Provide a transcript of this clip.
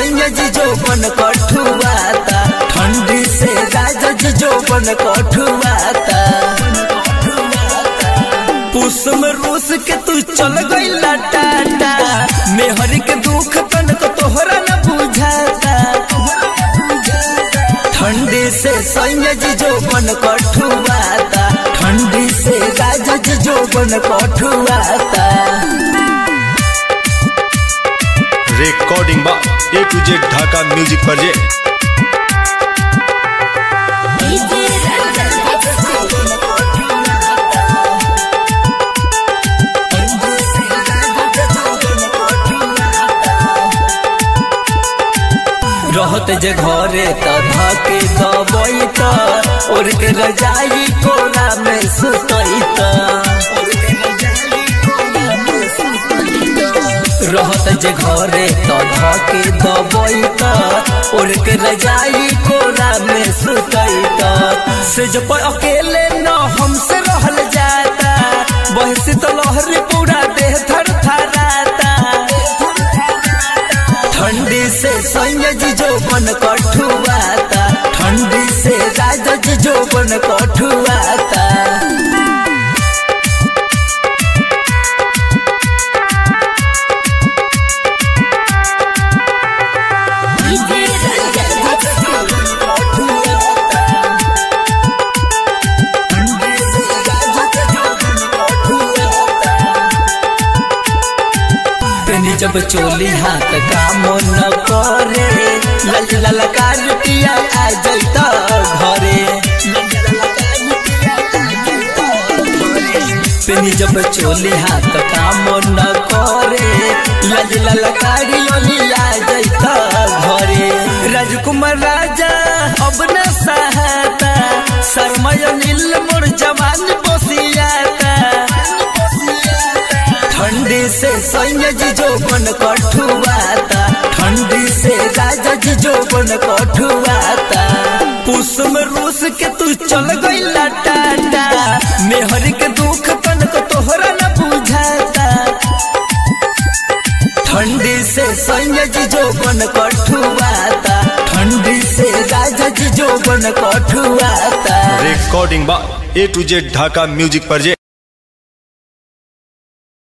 सैया जी जो बन कठुआता ठंडी से राजा जी जो बन कठुआता पुस में रूस के तू चल गईला टाटा मेहर के दुख तन को तोहरा न बुझाता ठंडी से सैया जी जो बन कठुआता ठंडी से राजा जी जो बन कठुआता रिकॉर्डिंग बा A to Z Dhaka music पर जे रहत जे घरे त धके दबई त और के रजाई कोना में सुतई त रहत जे घरे त धके दबई त और के रजाई कोना में सुतई त से जो पर अकेले न हमसे रहल जाता बहसी तो लहरी पूरा देह थर थराता ठंडी से सैया जी जो बन कठुआता ठंडी से राजा जी जो बन कठुआता पेनी जब चोली हाथ काम न करे लल ललकार पिया आ जैत घरे पेनी जब चोली हाथ काम न करे लज ललकारी ओली आ जैत घरे राजकुमार राजा अब न सहाता शर्मय नील मोर जवान बसियाता ठंडी से सैया जी जो बन कठुआता ठंडी से राजा जी जो बन कठुआता पुस में रूस के तू चल गईला टाटा मेहर के दुख तन को तोहरा न बुझाता ठंडी से सैया जी जो बन कठुआता ठंडी से राजा जी जो बन कठुआता रिकॉर्डिंग बा A to Z Dhaka music पर जे